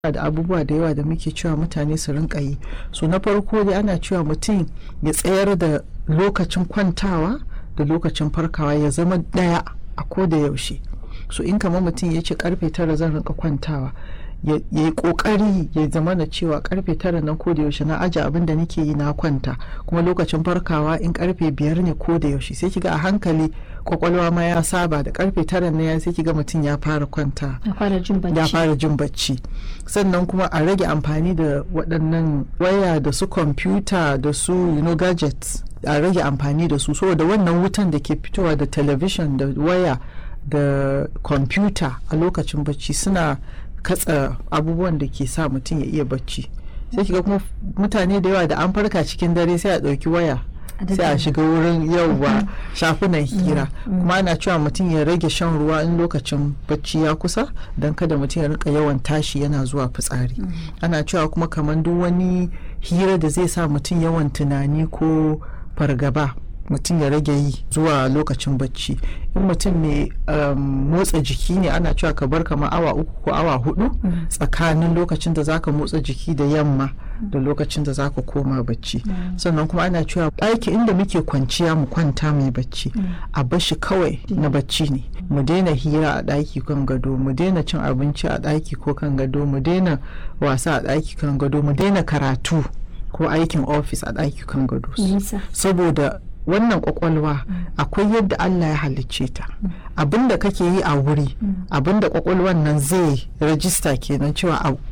da abubuwa da yawa da muke cewa mutane su rinka yi so na farko dai ana cewa mutum ya tsayar da lokacin kwantawa da lokacin farkawa ya zama ɗaya a ko da yaushe so in kamar mutum ya ce karfe tara zan rinka kwantawa ya yi kokari ya zama na cewa karfe tara nan ko da yaushe na aje abin da nake yi na kwanta kuma lokacin farkawa in karfe biyar ne ko da yaushe sai kiga a hankali kwakwalwa ma ya saba da karfe tara na ya sai kiga mutum ya fara kwanta ya fara jin bacci ya fara jin bacci sannan kuma a rage amfani da waɗannan waya da su kwamfuta da su you know, gadgets a rage amfani da su saboda wannan wutan da ke fitowa da talabishin da waya da kwamfuta a lokacin bacci suna katsa abubuwan da ke sa mutum ya iya bacci sai kiga kuma mutane da yawa da an farka cikin dare sai a ɗauki waya sai a shiga wurin yauwa shafunan hira kuma ana cewa mutum ya rage shan ruwa in lokacin bacci ya kusa don kada mutum ya rika yawan tashi yana zuwa fitsari ana cewa kuma kamar duk wani hira da zai sa mutum yawan tunani ko fargaba mutum ya rage yi zuwa lokacin bacci in mutum mai motsa jiki ne ana cewa ka bar kamar awa uku ko awa hudu tsakanin lokacin da zaka motsa jiki da yamma da lokacin da zaka koma bacci sannan kuma ana cewa ɗaki inda muke kwanciya mu kwanta mai bacci a bashi kawai na bacci ne mu daina hira a ɗaki kan gado mu daina cin abinci a ɗaki ko kan gado mu daina wasa a ɗaki kan gado mu daina karatu ko aikin ofis a ɗaki kan gado saboda wannan kwakwalwa akwai yadda Allah ya halicce ta abinda kake yi a wuri abinda kwakwalwan nan zai rajista kenan cewa